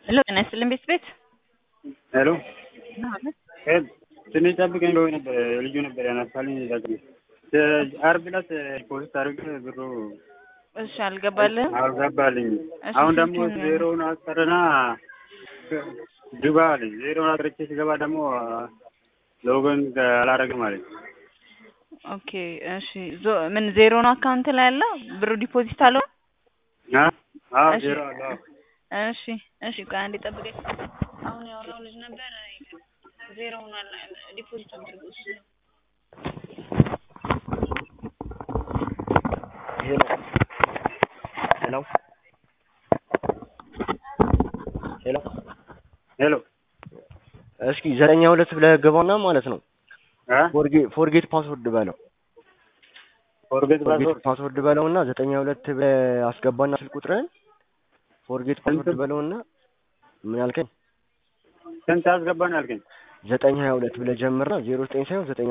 ሄሎ ጤና ይስጥልን ቤት ቤት ሄሎ ትንሽ ጠብቀኝ ብሎ ነበር ልጁ ነበር ያነሳልኝ። ዛግኝ አርብ ዕለት ፖስት አድርገ ብሩ እሺ አልገባልህም? አልገባልኝ። እሺ፣ አሁን ደግሞ ስልክህን- ዜሮውን አስቀርና ግባ አለኝ። ዜሮውን አጥርቼ ሲገባ ደግሞ ሎጎን አላረግም አለኝ። ኦኬ እሺ ዞ- ምን ዜሮ ነው አካውንት ላይ ያለ ብሩ ዲፖዚት አለው? አ? አዎ እሺ። ዜሮ አለ። አዎ። እሺ እሺ ቆይ አንዴ ጠብቀኝ። አሁን ያወራው ልጅ ነበር ዜሮ ሆኗል ዲፖዚት አድርጎ እሱ ነው። ሄሎ ሄሎ ሄሎ ሄሎ እስኪ ዘጠኛ ሁለት ብለህ ገባና ማለት ነው አ? ፎርጌ- ፎርጌት ፓስወርድ በለው ፎርጌት ፎርጌት ፓስወርድ ፓስወርድ በለውና ዘጠኛ ሁለት ብለህ አስገባና ስልክ ቁጥርህን ፎርጌት ፓስወርድ በለውና ምን ያልከኝ ስንት አስገባን ያልከኝ? ዘጠኝ ሀያ ሁለት ብለህ ጀምርና ዜሮ ዘጠኝ ሳይሆን ዘጠኝ